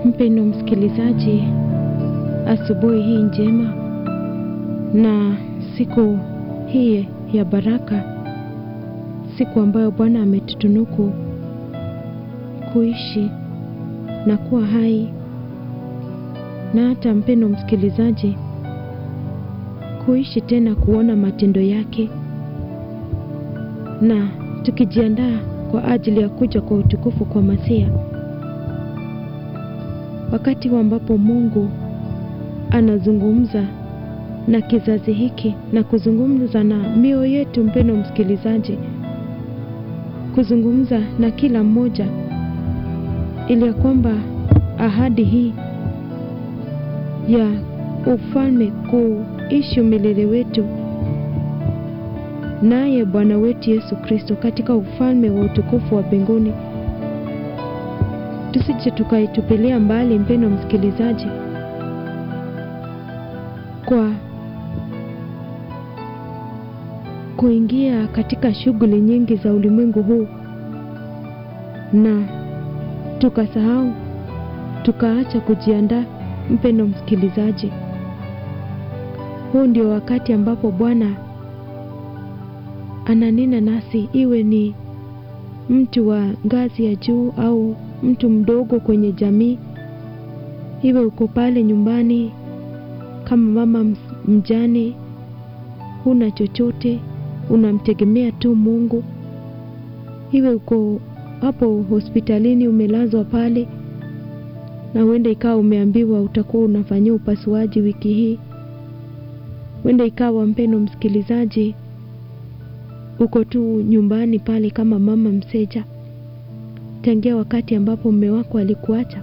Mpendo msikilizaji, asubuhi hii njema na siku hii ya baraka, siku ambayo Bwana ametutunuku kuishi na kuwa hai, na hata mpendo msikilizaji, kuishi tena kuona matendo yake, na tukijiandaa kwa ajili ya kuja kwa utukufu kwa Masia, wakati ambapo Mungu anazungumza na kizazi hiki na kuzungumza na mioyo yetu, mpendo msikilizaji, kuzungumza na kila mmoja, ili ya kwamba ahadi hii ya ufalme kuishi milele wetu naye Bwana wetu Yesu Kristo katika ufalme wa utukufu wa mbinguni, tusije tukaitupilia mbali, mpendo msikilizaji, kwa kuingia katika shughuli nyingi za ulimwengu huu na tukasahau tukaacha kujiandaa. Mpendo msikilizaji, huu ndio wakati ambapo Bwana ananena nasi, iwe ni mtu wa ngazi ya juu au mtu mdogo kwenye jamii, iwe uko pale nyumbani kama mama mjane, huna chochote, unamtegemea tu Mungu, iwe uko hapo hospitalini umelazwa pale, na huenda ikawa umeambiwa utakuwa unafanyia upasuaji wiki hii, huenda ikawa mpendo msikilizaji uko tu nyumbani pale kama mama mseja, tangia wakati ambapo mume wako alikuacha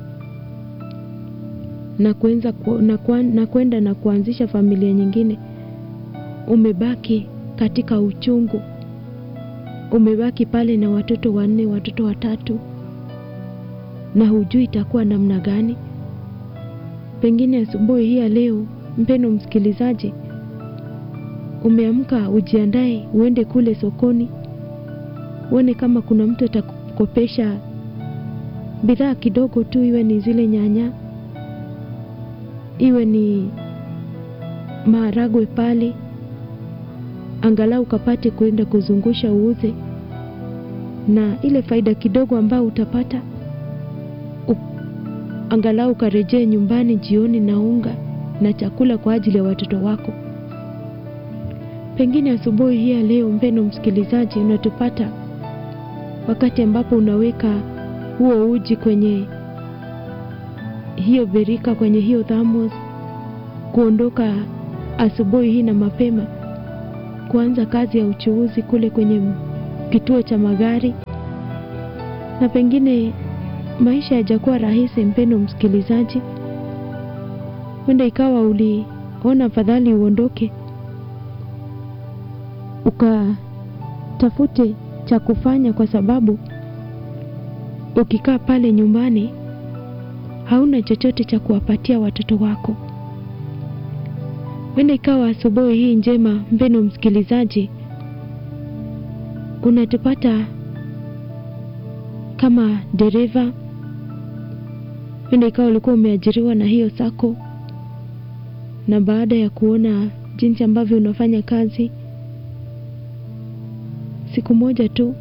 na kuenza na, na kwenda na kuanzisha familia nyingine. Umebaki katika uchungu, umebaki pale na watoto wanne, watoto watatu, na hujui itakuwa namna gani. Pengine asubuhi hii ya leo, mpendo msikilizaji, umeamka ujiandae, uende kule sokoni, uone kama kuna mtu atakukopesha bidhaa kidogo tu, iwe ni zile nyanya, iwe ni maharagwe pale, angalau ukapate kuenda kuzungusha uuze, na ile faida kidogo ambayo utapata u, angalau ukarejee nyumbani jioni na unga na chakula kwa ajili ya watoto wako. Pengine asubuhi hii ya leo, mpendo msikilizaji, unatupata wakati ambapo unaweka huo uji kwenye hiyo birika, kwenye hiyo thamos, kuondoka asubuhi hii na mapema kuanza kazi ya uchuuzi kule kwenye kituo cha magari, na pengine maisha yajakuwa rahisi, mpendo msikilizaji, huenda ikawa uliona afadhali uondoke ukatafute cha kufanya, kwa sababu ukikaa pale nyumbani hauna chochote cha kuwapatia watoto wako. Wenda ikawa asubuhi hii njema, mpendo msikilizaji, unatupata kama dereva. Wenda ikawa ulikuwa umeajiriwa na hiyo sako, na baada ya kuona jinsi ambavyo unafanya kazi siku moja tu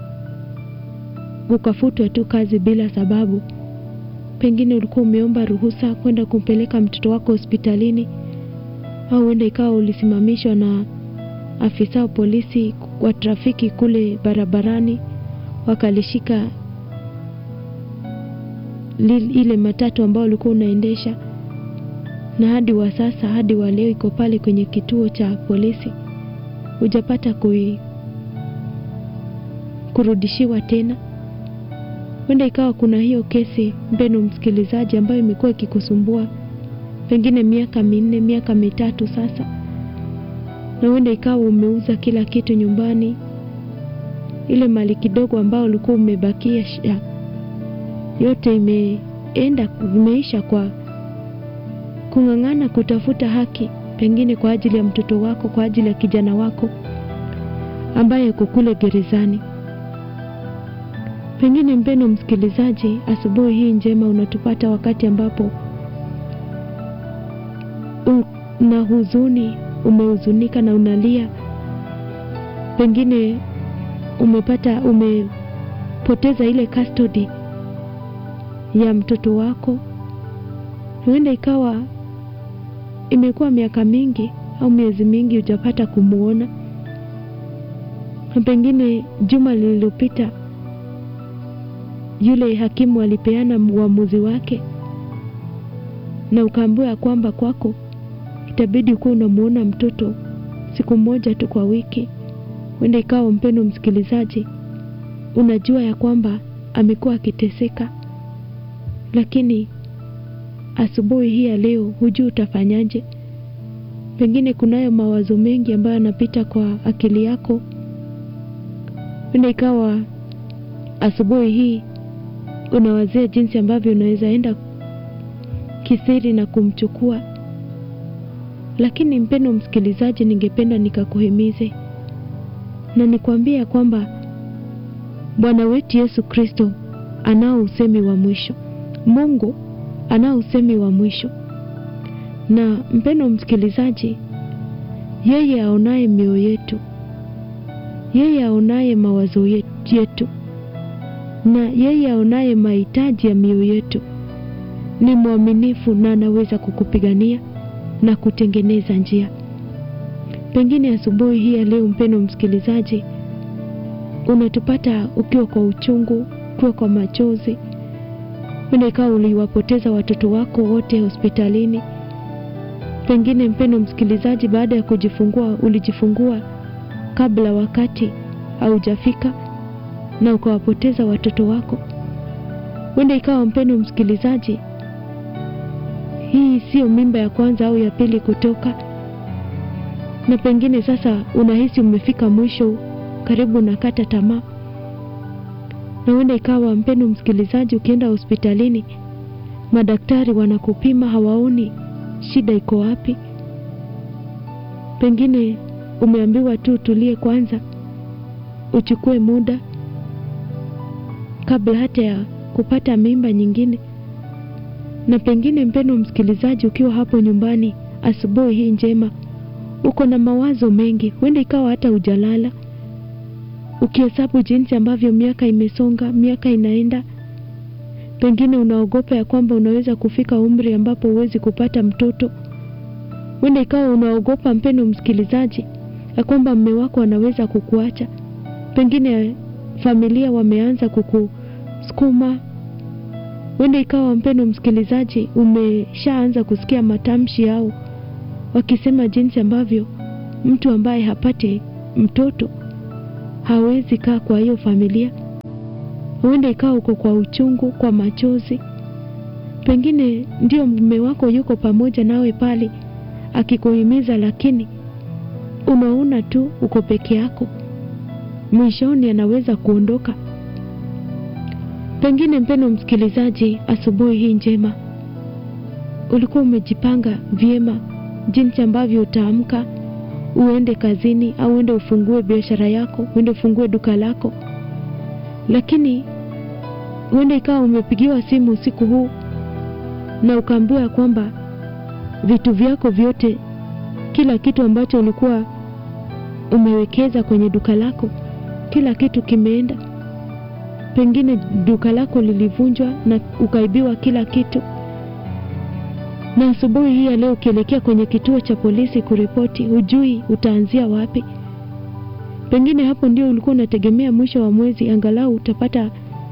ukafutwa tu kazi bila sababu. Pengine ulikuwa umeomba ruhusa kwenda kumpeleka mtoto wako hospitalini, au huenda ikawa ulisimamishwa na afisa wa polisi wa trafiki kule barabarani, wakalishika ile matatu ambayo ulikuwa unaendesha, na hadi wa sasa, hadi wa leo iko pale kwenye kituo cha polisi, hujapata kui kurudishiwa tena. Huenda ikawa kuna hiyo kesi, mpendo msikilizaji, ambayo imekuwa ikikusumbua pengine miaka minne, miaka mitatu sasa, na huenda ikawa umeuza kila kitu nyumbani, ile mali kidogo ambayo ulikuwa umebakia yote imeenda, imeisha kwa kung'ang'ana kutafuta haki, pengine kwa ajili ya mtoto wako, kwa ajili ya kijana wako ambaye yuko kule gerezani. Pengine mpendo msikilizaji, asubuhi hii njema unatupata wakati ambapo una huzuni, umehuzunika na unalia. Pengine umepata umepoteza ile custody ya mtoto wako. Huenda ikawa imekuwa miaka mingi au miezi mingi hujapata kumwona, na pengine juma lililopita yule hakimu alipeana uamuzi wake na ukaambiwa ya kwamba kwako itabidi kuwa unamwona mtoto siku moja tu kwa wiki. Huenda ikawa mpendo msikilizaji, unajua ya kwamba amekuwa akiteseka, lakini asubuhi hii ya leo hujui utafanyaje. Pengine kunayo mawazo mengi ambayo yanapita kwa akili yako. Huenda ikawa asubuhi hii unawazia jinsi ambavyo unaweza enda kisiri na kumchukua. Lakini mpendo msikilizaji, ningependa nikakuhimize na nikwambie ya kwamba Bwana wetu Yesu Kristo anao usemi wa mwisho. Mungu anao usemi wa mwisho, na mpendo msikilizaji, yeye aonaye mioyo yetu, yeye aonaye mawazo yetu, na yeye aonaye mahitaji ya mioyo yetu ni mwaminifu na anaweza kukupigania na kutengeneza njia. Pengine asubuhi hii ya leo, mpendo msikilizaji, unatupata ukiwa kwa uchungu, ukiwa kwa machozi. Huenda ikawa uliwapoteza watoto wako wote hospitalini. Pengine mpendo msikilizaji, baada ya kujifungua, ulijifungua kabla wakati haujafika na ukawapoteza watoto wako. Huenda ikawa mpendo msikilizaji, hii siyo mimba ya kwanza au ya pili kutoka, na pengine sasa unahisi umefika mwisho, karibu na kata tamaa. Na huenda ikawa mpendo msikilizaji, ukienda hospitalini, madaktari wanakupima, hawaoni shida iko wapi. Pengine umeambiwa tu tulie kwanza, uchukue muda kabla hata ya kupata mimba nyingine. Na pengine mpendo msikilizaji, ukiwa hapo nyumbani asubuhi hii njema, uko na mawazo mengi, huenda ikawa hata hujalala, ukihesabu jinsi ambavyo miaka imesonga, miaka inaenda. Pengine unaogopa ya kwamba unaweza kufika umri ambapo huwezi kupata mtoto. Huenda ikawa unaogopa mpendo msikilizaji, ya kwamba mme wako anaweza kukuacha. Pengine familia wameanza kukusukuma. Huenda ikawa mpendo msikilizaji, umeshaanza kusikia matamshi yao wakisema jinsi ambavyo mtu ambaye hapati mtoto hawezi kaa kwa hiyo familia. Huenda ikawa uko kwa uchungu, kwa machozi. Pengine ndio mume wako yuko pamoja nawe pale akikuhimiza, lakini unaona tu uko peke yako, mwishoni anaweza kuondoka. Pengine mpendo msikilizaji, asubuhi hii njema ulikuwa umejipanga vyema jinsi ambavyo utaamka uende kazini au uende ufungue biashara yako, uende ufungue duka lako, lakini huenda ikawa umepigiwa simu usiku huu na ukaambiwa kwamba vitu vyako vyote, kila kitu ambacho ulikuwa umewekeza kwenye duka lako, kila kitu kimeenda. Pengine duka lako lilivunjwa na ukaibiwa kila kitu na asubuhi hii ya leo ukielekea kwenye kituo cha polisi kuripoti, hujui utaanzia wapi. Pengine hapo ndio ulikuwa unategemea mwisho wa mwezi angalau utapata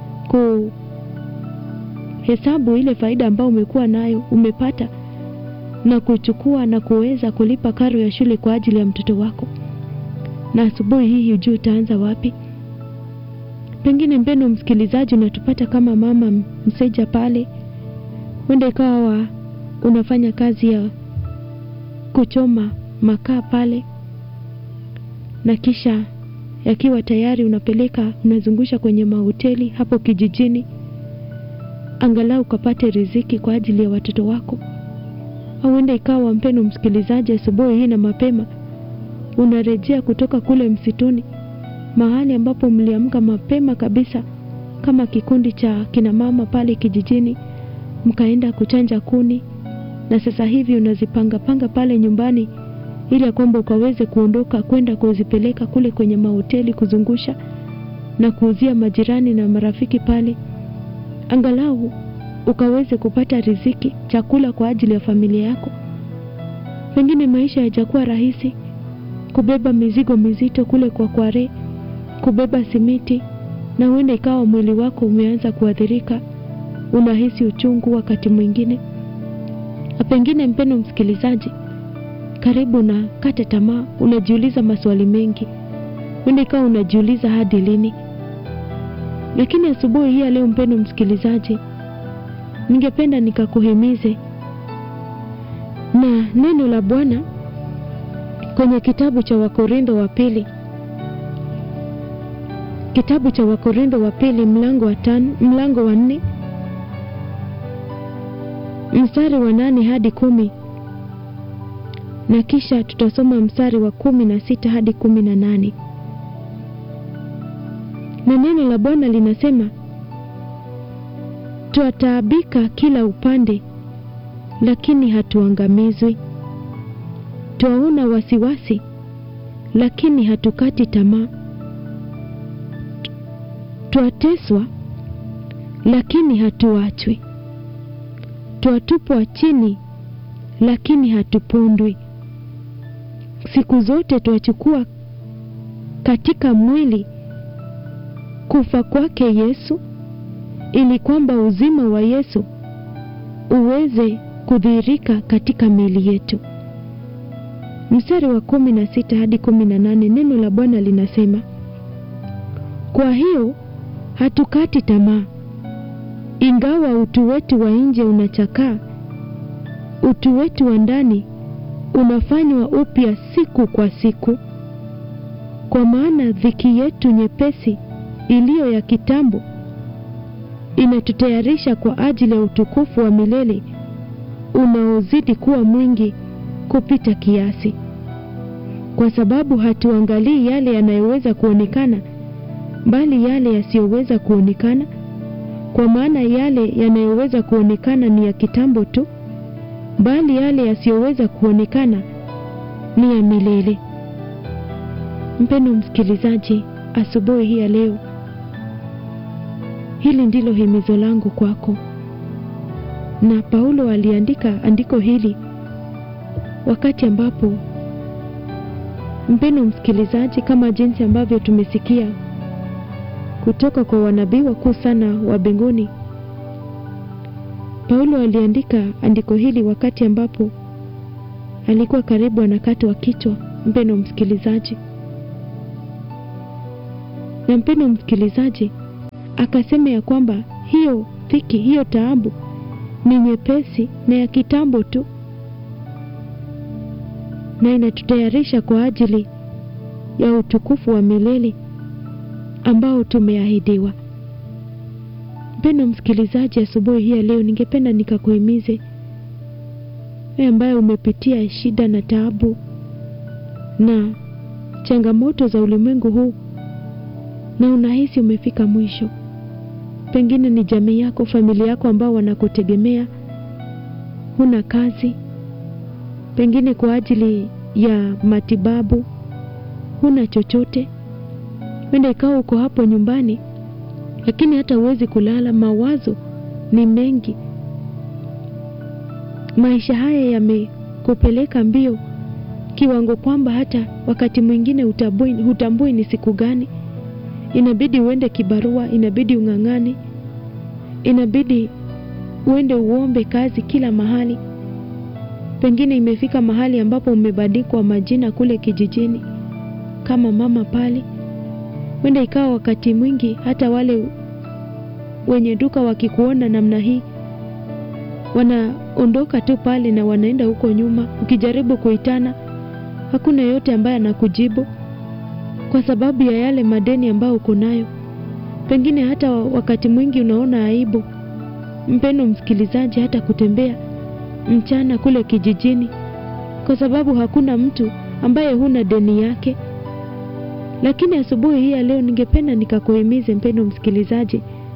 kuhesabu ile faida ambayo umekuwa nayo umepata na kuchukua na kuweza kulipa karo ya shule kwa ajili ya mtoto wako, na asubuhi hii hujui utaanza wapi. Pengine mpendo msikilizaji, unatupata kama mama mseja pale, huenda ikawa unafanya kazi ya kuchoma makaa pale, na kisha yakiwa tayari unapeleka unazungusha kwenye mahoteli hapo kijijini, angalau ukapate riziki kwa ajili ya watoto wako. Au huenda ikawa mpendo msikilizaji, asubuhi hii na mapema unarejea kutoka kule msituni, mahali ambapo mliamka mapema kabisa kama kikundi cha kina mama pale kijijini, mkaenda kuchanja kuni, na sasa hivi unazipanga panga pale nyumbani ili ya kwamba ukaweze kuondoka kwenda kuzipeleka kule kwenye mahoteli kuzungusha na kuuzia majirani na marafiki pale, angalau ukaweze kupata riziki, chakula kwa ajili ya familia yako. Pengine maisha yajakuwa rahisi, kubeba mizigo mizito kule kwa kware, kubeba simiti, na huenda ikawa mwili wako umeanza kuathirika, unahisi uchungu wakati mwingine, na pengine, mpendo msikilizaji, karibu na kata tamaa, unajiuliza maswali mengi, huenda ikawa unajiuliza hadi lini. Lakini asubuhi hii ya leo, mpendo msikilizaji, ningependa nikakuhimize na neno la Bwana kwenye kitabu cha Wakorintho wa pili, kitabu cha Wakorintho wa pili mlango wa tano, mlango wa nne mstari wa nane hadi kumi na kisha tutasoma mstari wa kumi na sita hadi kumi na nane na neno la Bwana linasema twataabika kila upande, lakini hatuangamizwi; twaona wasiwasi, lakini hatukati tamaa; twateswa, lakini hatuachwi; twatupwa chini, lakini hatupondwi; siku zote twachukua katika mwili kufa kwake Yesu ili kwamba uzima wa Yesu uweze kudhihirika katika miili yetu. Mstari wa kumi na sita hadi kumi na nane neno la Bwana linasema, kwa hiyo hatukati tamaa, ingawa utu wetu wa nje unachakaa, utu wetu wa ndani unafanywa upya siku kwa siku. Kwa maana dhiki yetu nyepesi iliyo ya kitambo inatutayarisha kwa ajili ya utukufu wa milele unaozidi kuwa mwingi kupita kiasi, kwa sababu hatuangalii yale yanayoweza kuonekana, bali yale yasiyoweza kuonekana. Kwa maana yale yanayoweza kuonekana ni ya kitambo tu, bali yale yasiyoweza kuonekana ni ya milele. Mpendo msikilizaji, asubuhi hii ya leo Hili ndilo himizo langu kwako. Na Paulo aliandika andiko hili wakati ambapo, mpendo msikilizaji, kama jinsi ambavyo tumesikia kutoka kwa wanabii wakuu sana wa mbinguni, Paulo aliandika andiko hili wakati ambapo alikuwa karibu anakatwa kichwa. Mpendo msikilizaji, na mpendo msikilizaji akasema ya kwamba hiyo dhiki, hiyo taabu ni nyepesi na ya kitambo tu, na inatutayarisha kwa ajili ya utukufu wa milele ambao tumeahidiwa. Mpendo msikilizaji, asubuhi hii ya leo ningependa nikakuhimize wewe ambaye umepitia shida na taabu na changamoto za ulimwengu huu na unahisi umefika mwisho pengine ni jamii yako, familia yako ambao wanakutegemea, huna kazi, pengine kwa ajili ya matibabu huna chochote. Wenda ikawa uko hapo nyumbani, lakini hata huwezi kulala, mawazo ni mengi. Maisha haya yamekupeleka mbio kiwango kwamba hata wakati mwingine hutambui, hutambui ni siku gani inabidi uende kibarua, inabidi ung'ang'ane, inabidi uende uombe kazi kila mahali. Pengine imefika mahali ambapo umebandikwa majina kule kijijini kama mama pale. Wenda ikawa wakati mwingi hata wale wenye duka wakikuona namna hii wanaondoka tu pale na wanaenda huko nyuma. Ukijaribu kuitana, hakuna yote ambaye anakujibu kwa sababu ya yale madeni ambayo uko nayo. Pengine hata wakati mwingi unaona aibu, mpendo msikilizaji, hata kutembea mchana kule kijijini, kwa sababu hakuna mtu ambaye huna deni yake. Lakini asubuhi hii ya leo, ningependa nikakuhimize mpendo msikilizaji,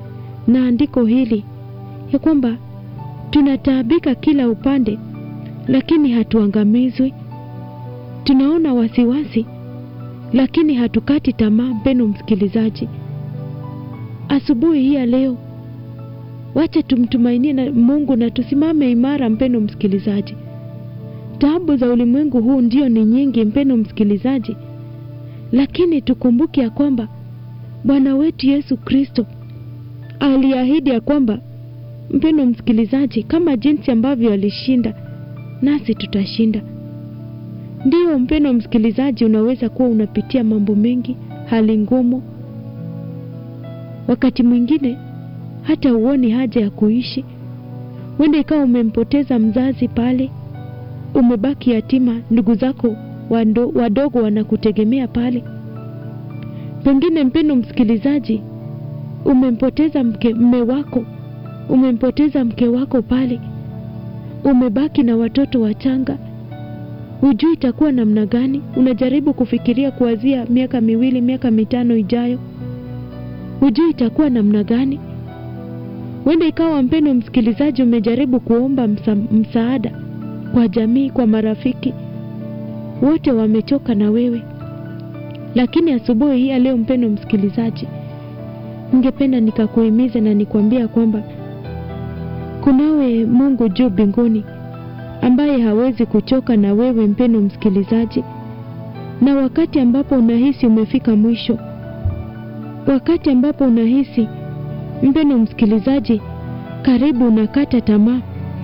na andiko hili ya kwamba tunataabika kila upande, lakini hatuangamizwi. Tunaona wasiwasi, lakini hatukati tamaa. Mpendo msikilizaji, asubuhi hii ya leo, wacha tumtumainie na Mungu na tusimame imara. Mpendo msikilizaji, taabu za ulimwengu huu ndio ni nyingi, mpendo msikilizaji, lakini tukumbuke ya kwamba Bwana wetu Yesu Kristo aliahidi ya kwamba, mpendo msikilizaji, kama jinsi ambavyo alishinda, nasi tutashinda. Ndiyo mpendo msikilizaji, unaweza kuwa unapitia mambo mengi, hali ngumu, wakati mwingine hata uoni haja ya kuishi. Wenda ikawa umempoteza mzazi pale, umebaki yatima, ndugu zako wando, wadogo wanakutegemea pale. Pengine mpendo msikilizaji, umempoteza mke, mme wako, umempoteza mke wako pale, umebaki na watoto wachanga hujui itakuwa namna gani. Unajaribu kufikiria kuanzia miaka miwili, miaka mitano ijayo, hujui itakuwa namna gani. Wenda ikawa mpendo msikilizaji, umejaribu kuomba msa, msaada kwa jamii, kwa marafiki, wote wamechoka na wewe. Lakini asubuhi hii ya leo, mpendo msikilizaji, ningependa nikakuhimiza na nikwambia kwamba kunawe Mungu juu mbinguni ambaye hawezi kuchoka na wewe mpendo msikilizaji. Na wakati ambapo unahisi umefika mwisho, wakati ambapo unahisi mpendo msikilizaji, karibu unakata tamaa,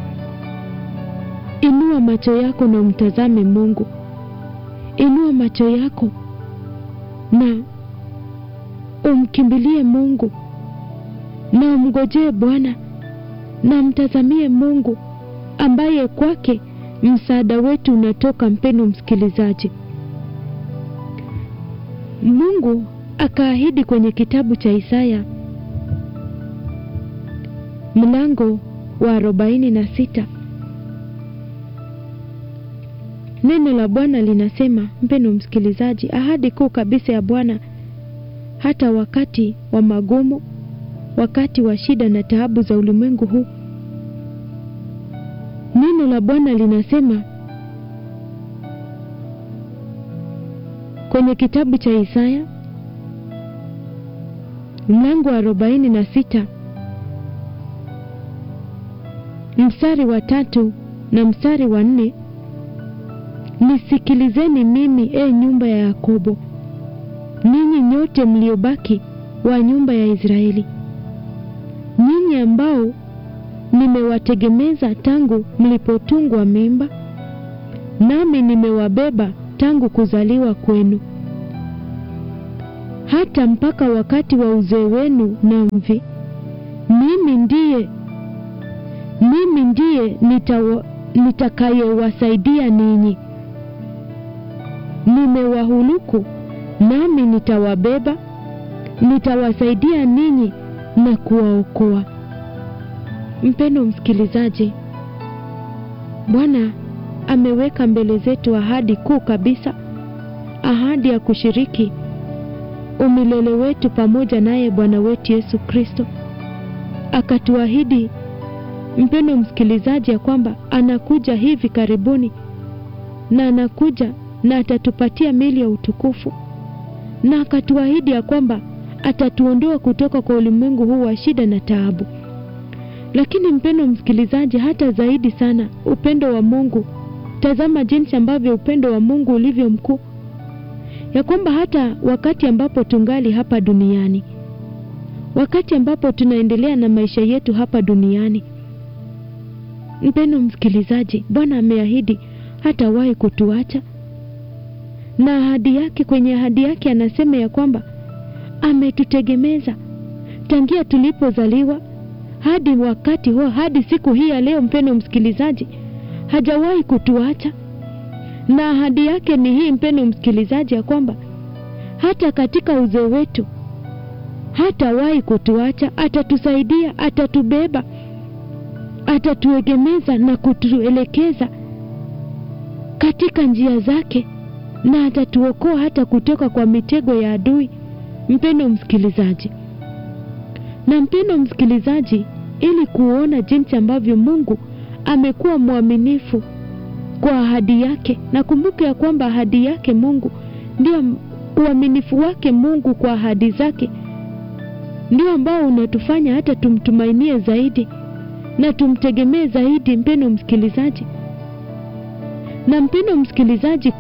inua macho yako na umtazame Mungu. Inua macho yako na umkimbilie Mungu na umngojee Bwana na mtazamie Mungu ambaye kwake msaada wetu unatoka. Mpendo msikilizaji, Mungu akaahidi kwenye kitabu cha Isaya mlango wa arobaini na sita neno la Bwana linasema, mpendo msikilizaji, ahadi kuu kabisa ya Bwana hata wakati wa magumu, wakati wa shida na taabu za ulimwengu huu Neno la Bwana linasema kwenye kitabu cha Isaya mlango wa arobaini na sita mstari wa tatu na mstari wa nne nisikilizeni mimi, e nyumba ya Yakobo, ninyi nyote mliobaki wa nyumba ya Israeli, nyinyi ambao nimewategemeza tangu mlipotungwa mimba, nami nimewabeba tangu kuzaliwa kwenu, hata mpaka wakati wa uzee wenu na mvi. Mimi ndiye mimi ndiye nitakayewasaidia ninyi. Nimewahuluku nami nitawabeba, nitawasaidia ninyi na kuwaokoa. Mpendo msikilizaji, Bwana ameweka mbele zetu ahadi kuu kabisa, ahadi ya kushiriki umilele wetu pamoja naye Bwana wetu Yesu Kristo. Akatuahidi mpendo msikilizaji, ya kwamba anakuja hivi karibuni, na anakuja na atatupatia mili ya utukufu, na akatuahidi ya kwamba atatuondoa kutoka kwa ulimwengu huu wa shida na taabu. Lakini mpendo msikilizaji, hata zaidi sana upendo wa Mungu. Tazama jinsi ambavyo upendo wa Mungu ulivyo mkuu, ya kwamba hata wakati ambapo tungali hapa duniani, wakati ambapo tunaendelea na maisha yetu hapa duniani, mpendo msikilizaji, Bwana ameahidi hatawahi kutuacha, na ahadi yake, kwenye ahadi yake anasema ya kwamba ametutegemeza tangia tulipozaliwa hadi wakati huo, hadi siku hii ya leo. Mpendo msikilizaji, hajawahi kutuacha, na ahadi yake ni hii, mpendo msikilizaji, ya kwamba hata katika uzee wetu hatawahi kutuacha, atatusaidia, atatubeba, atatuegemeza na kutuelekeza katika njia zake, na atatuokoa hata kutoka kwa mitego ya adui. Mpendo msikilizaji, Na mpendo msikilizaji, ili kuona jinsi ambavyo Mungu amekuwa mwaminifu kwa ahadi yake, na kumbuke ya kwamba ahadi yake Mungu ndio uaminifu wake Mungu kwa ahadi zake ndio ambao unatufanya hata tumtumainie zaidi na tumtegemee zaidi, mpendo msikilizaji. Na mpendo msikilizaji,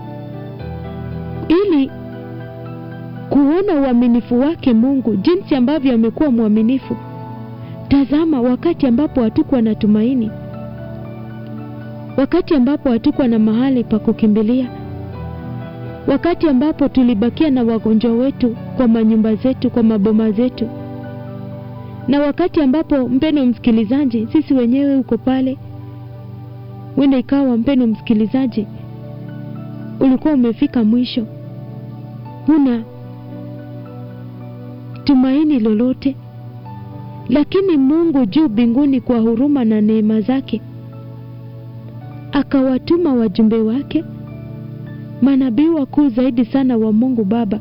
ili kuona uaminifu wake Mungu, jinsi ambavyo amekuwa mwaminifu, tazama, wakati ambapo hatukuwa na tumaini, wakati ambapo hatukuwa na mahali pa kukimbilia, wakati ambapo tulibakia na wagonjwa wetu kwa manyumba zetu, kwa maboma zetu, na wakati ambapo mpendo msikilizaji, sisi wenyewe uko pale, wenda ikawa mpendo msikilizaji, ulikuwa umefika mwisho, huna tumaini lolote, lakini Mungu juu mbinguni kwa huruma na neema zake akawatuma wajumbe wake manabii wakuu zaidi sana wa Mungu Baba,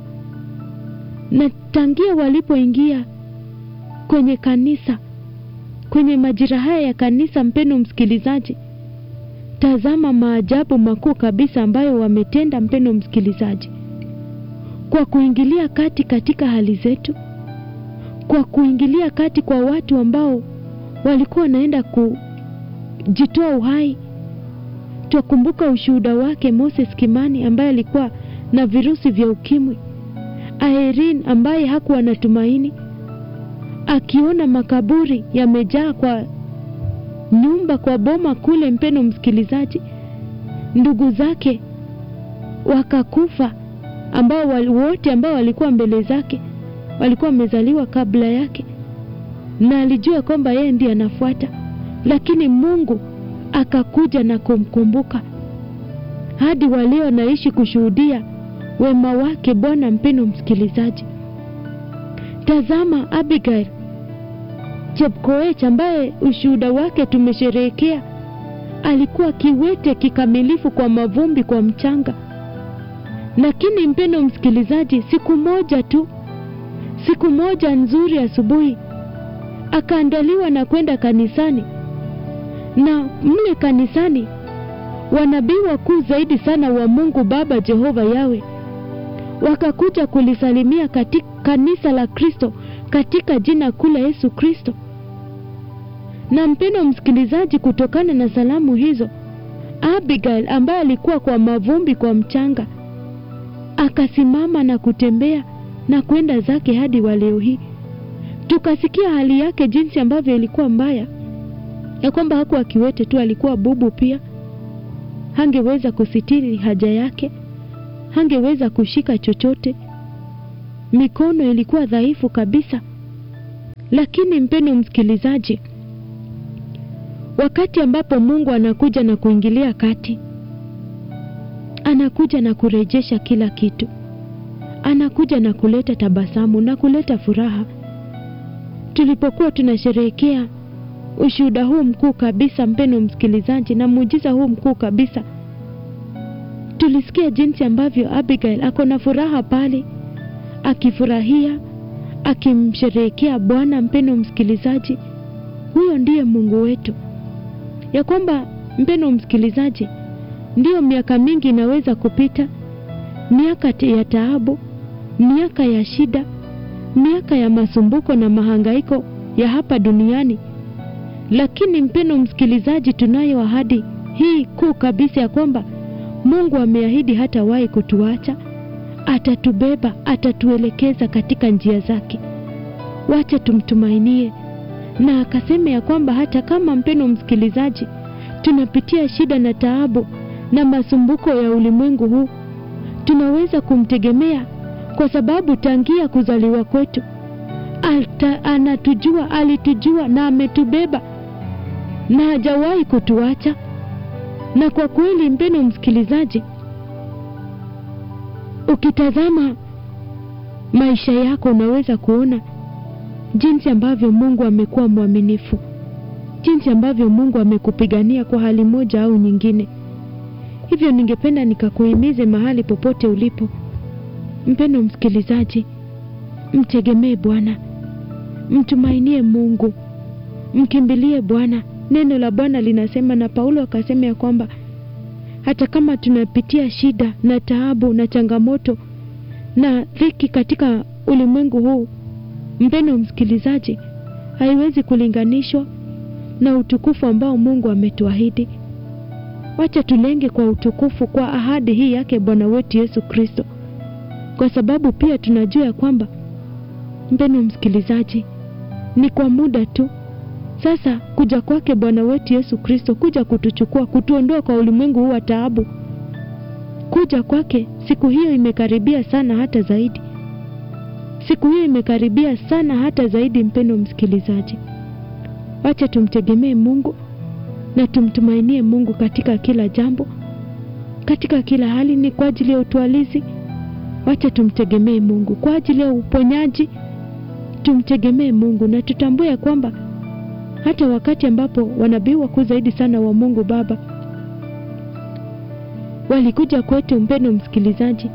na tangia walipoingia kwenye kanisa, kwenye majira haya ya kanisa, mpendo msikilizaji, tazama maajabu makuu kabisa ambayo wametenda, mpendo msikilizaji, kwa kuingilia kati katika hali zetu, kwa kuingilia kati kwa watu ambao walikuwa wanaenda kujitoa uhai Twakumbuka ushuhuda wake Moses Kimani ambaye alikuwa na virusi vya ukimwi, Irene ambaye hakuwa na tumaini, akiona makaburi yamejaa kwa nyumba, kwa boma kule, mpeno msikilizaji, ndugu zake wakakufa, ambao wote ambao walikuwa mbele zake walikuwa wamezaliwa kabla yake, na alijua kwamba yeye ndiye anafuata, lakini Mungu akakuja na kumkumbuka hadi walio naishi kushuhudia wema wake Bwana. Mpendo msikilizaji, tazama Abigail Chepkoech ambaye ushuhuda wake tumesherehekea, alikuwa kiwete kikamilifu kwa mavumbi, kwa mchanga, lakini mpendo msikilizaji, siku moja tu, siku moja nzuri asubuhi, akaandaliwa na kwenda kanisani na mle kanisani wanabii wakuu zaidi sana wa Mungu Baba Jehova Yawe wakakuja kulisalimia katika kanisa la Kristo katika jina kuu la Yesu Kristo. Na mpendo msikilizaji, kutokana na salamu hizo, Abigail ambaye alikuwa kwa mavumbi, kwa mchanga, akasimama na kutembea na kwenda zake hadi wa leo hii. Tukasikia hali yake jinsi ambavyo ilikuwa mbaya ya kwamba hakuwa kiwete tu, alikuwa bubu pia. Hangeweza kusitiri haja yake, hangeweza kushika chochote, mikono ilikuwa dhaifu kabisa. Lakini mpendo msikilizaji, wakati ambapo Mungu anakuja na kuingilia kati, anakuja na kurejesha kila kitu, anakuja na kuleta tabasamu na kuleta furaha. Tulipokuwa tunasherehekea ushuhuda huu mkuu kabisa, mpendo msikilizaji, na muujiza huu mkuu kabisa, tulisikia jinsi ambavyo Abigail ako na furaha pale, akifurahia, akimsherehekea Bwana. Mpendo msikilizaji, huyo ndiye Mungu wetu, ya kwamba mpendo msikilizaji, ndiyo miaka mingi inaweza kupita, miaka ya taabu, miaka ya shida, miaka ya masumbuko na mahangaiko ya hapa duniani lakini mpendo msikilizaji, tunayo ahadi hii kuu kabisa ya kwamba Mungu ameahidi hatawahi kutuacha, atatubeba, atatuelekeza katika njia zake. Wacha tumtumainie, na akasema ya kwamba hata kama mpendo msikilizaji, tunapitia shida na taabu na masumbuko ya ulimwengu huu, tunaweza kumtegemea kwa sababu tangia kuzaliwa kwetu Alta, anatujua, alitujua na ametubeba na hajawahi kutuacha. Na kwa kweli, mpendo msikilizaji, ukitazama maisha yako unaweza kuona jinsi ambavyo Mungu amekuwa mwaminifu, jinsi ambavyo Mungu amekupigania kwa hali moja au nyingine. Hivyo ningependa nikakuhimize mahali popote ulipo, mpendo msikilizaji, mtegemee Bwana mtumainie Mungu, mkimbilie Bwana. Neno la Bwana linasema, na Paulo akasema ya kwamba hata kama tunapitia shida na taabu na changamoto na dhiki katika ulimwengu huu, mpendwa msikilizaji, haiwezi kulinganishwa na utukufu ambao Mungu ametuahidi. Wacha tulenge kwa utukufu kwa ahadi hii yake Bwana wetu Yesu Kristo, kwa sababu pia tunajua ya kwamba, mpendwa msikilizaji, ni kwa muda tu. Sasa kuja kwake Bwana wetu Yesu Kristo, kuja kutuchukua, kutuondoa kwa ulimwengu huu wa taabu, kuja kwake, siku hiyo imekaribia sana, hata zaidi. Siku hiyo imekaribia sana, hata zaidi. Mpendwa msikilizaji, wacha tumtegemee Mungu na tumtumainie Mungu katika kila jambo, katika kila hali. Ni kwa ajili ya utwalizi, wacha tumtegemee Mungu. Kwa ajili ya uponyaji, tumtegemee Mungu na tutambue ya kwamba hata wakati ambapo wanabii wakuu zaidi sana wa Mungu Baba walikuja kwetu, mpendo msikilizaji,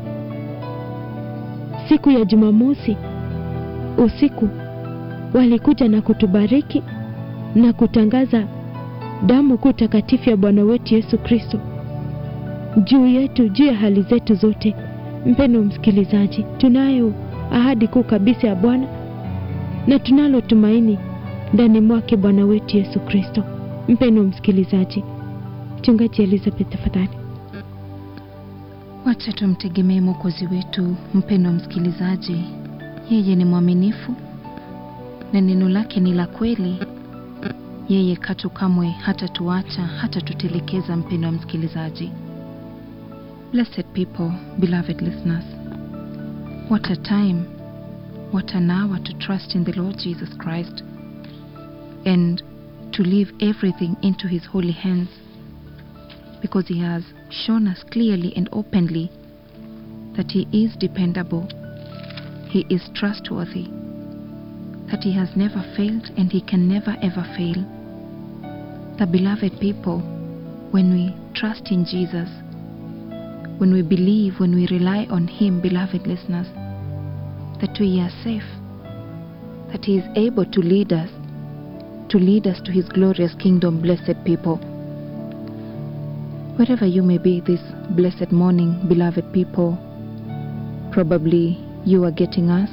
siku ya Jumamosi usiku, walikuja na kutubariki na kutangaza damu kuu takatifu ya Bwana wetu Yesu Kristo juu yetu, juu ya hali zetu zote. Mpendo msikilizaji, tunayo ahadi kuu kabisa ya Bwana na tunalo tumaini ndani mwake Bwana wetu Yesu Kristo. Mpendo msikilizaji, Mchungaji Elizabeth, tafadhali. Wacha tumtegemee Mwokozi wetu. Mpendo msikilizaji, yeye ni mwaminifu na neno lake ni la kweli. Yeye katu kamwe hata tuacha hata tutelekeza. Mpendo wa msikilizaji, blessed people, beloved listeners, what a time, what an hour to trust in the Lord Jesus Christ and to leave everything into his holy hands because he has shown us clearly and openly that he is dependable, he is trustworthy, that he has never failed and he can never ever fail. The beloved people, when we trust in Jesus, when we believe, when we rely on him, beloved listeners, that we are safe, that he is able to lead us to lead us to his glorious kingdom, blessed people. Wherever you may be this blessed morning, beloved people, probably you are getting us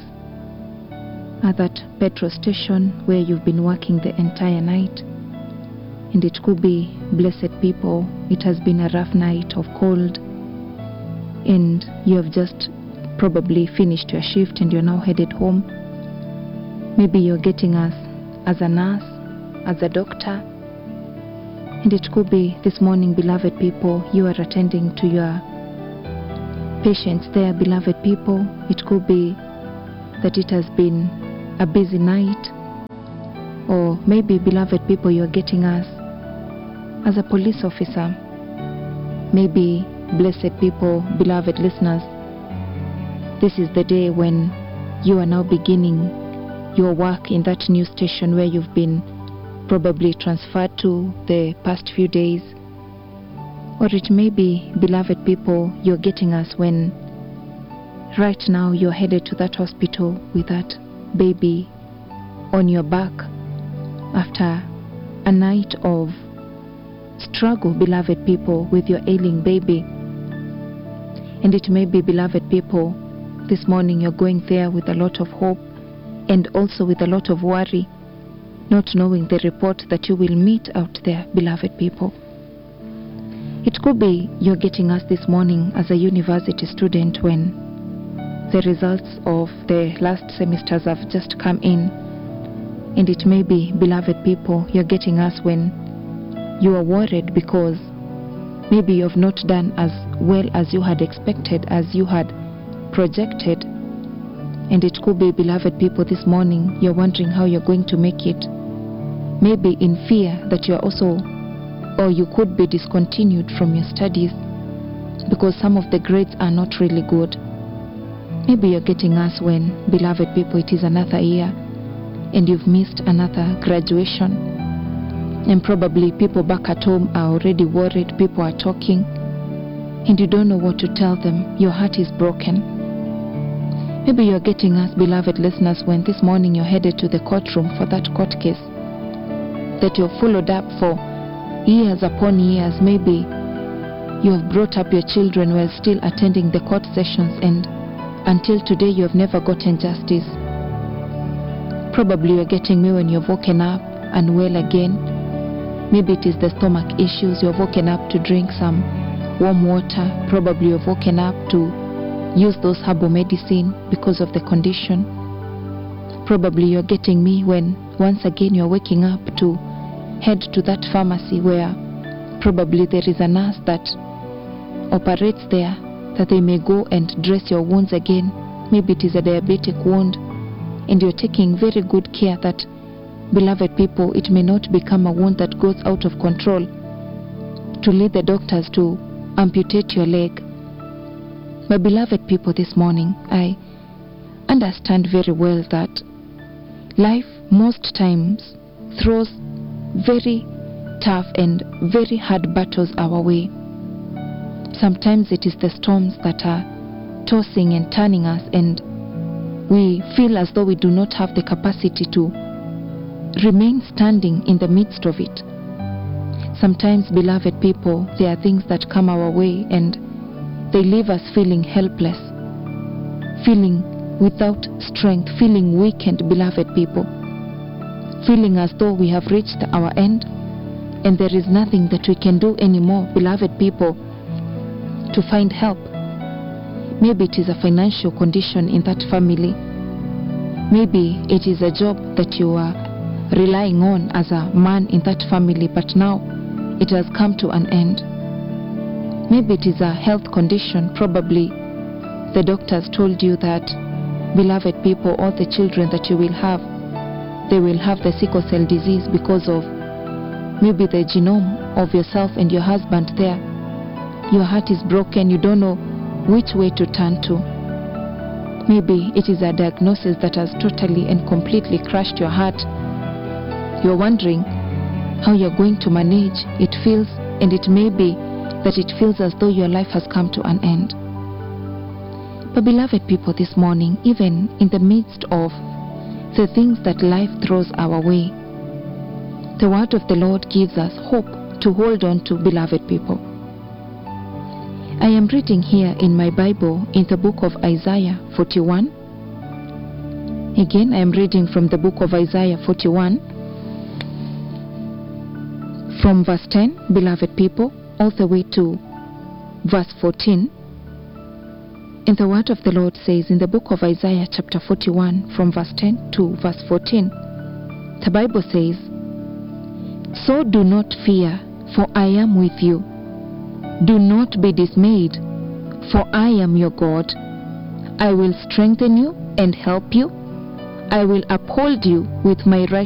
at that petrol station where you've been working the entire night. And it could be, blessed people, it has been a rough night of cold, and you have just probably finished your shift and you're now headed home. Maybe you're getting us as a nurse as a doctor. And it could be this morning, beloved people, you are attending to your patients there, beloved people. It could be that it has been a busy night. Or maybe, beloved people, you are getting us as a police officer. Maybe, blessed people, beloved listeners, this is the day when you are now beginning your work in that new station where you've been probably transferred to the past few days. Or it may be, beloved people, you're getting us when right now you're headed to that hospital with that baby on your back after a night of struggle, beloved people, with your ailing baby. And it may be, beloved people, this morning you're going there with a lot of hope and also with a lot of worry not knowing the report that you will meet out there, beloved people. It could be you're getting us this morning as a university student when the results of the last semesters have just come in. And it may be, beloved people, you're getting us when you are worried because maybe you have not done as well as you had expected, as you had projected. And it could be, beloved people, this morning you're wondering how you're going to make it maybe in fear that you are also or you could be discontinued from your studies because some of the grades are not really good maybe you're getting us when beloved people it is another year and you've missed another graduation and probably people back at home are already worried people are talking and you don't know what to tell them your heart is broken Maybe you're getting us, beloved listeners, when this morning you're headed to the courtroom for that court case that you've followed up for years upon years. Maybe you have brought up your children while still attending the court sessions, and until today you have never gotten justice. Probably you're getting me when you've woken up and well again. Maybe it is the stomach issues. You've woken up to drink some warm water. Probably you've woken up to use those herbal medicine because of the condition. Probably you're getting me when once again you're waking up to head to that pharmacy where probably there is a nurse that operates there that they may go and dress your wounds again. Maybe it is a diabetic wound and you're taking very good care that, beloved people, it may not become a wound that goes out of control to lead the doctors to amputate your leg. My beloved people, this morning, I understand very well that life most times throws very tough and very hard battles our way. Sometimes it is the storms that are tossing and turning us, and we feel as though we do not have the capacity to remain standing in the midst of it. Sometimes, beloved people, there are things that come our way and they leave us feeling helpless, feeling without strength, feeling weakened, beloved people, feeling as though we have reached our end and there is nothing that we can do anymore, beloved people, to find help. Maybe it is a financial condition in that family. Maybe it is a job that you are relying on as a man in that family, but now it has come to an end. Maybe it is a health condition. Probably the doctors told you that, beloved people, all the children that you will have, they will have the sickle cell disease because of maybe the genome of yourself and your husband there. Your heart is broken, you don't know which way to turn to. Maybe it is a diagnosis that has totally and completely crushed your heart. You're wondering how you're going to manage. It feels, and it may be, that it feels as though your life has come to an end. But, beloved people, this morning, even in the midst of the things that life throws our way, the word of the Lord gives us hope to hold on to, beloved people. I am reading here in my Bible in the book of Isaiah 41. Again, I am reading from the book of Isaiah 41, from verse 10, beloved people, all the way to verse 14. And the word of the Lord says in the book of Isaiah, chapter 41, from verse 10 to verse 14, the Bible says, So do not fear, for I am with you. Do not be dismayed, for I am your God. I will strengthen you and help you. I will uphold you with my right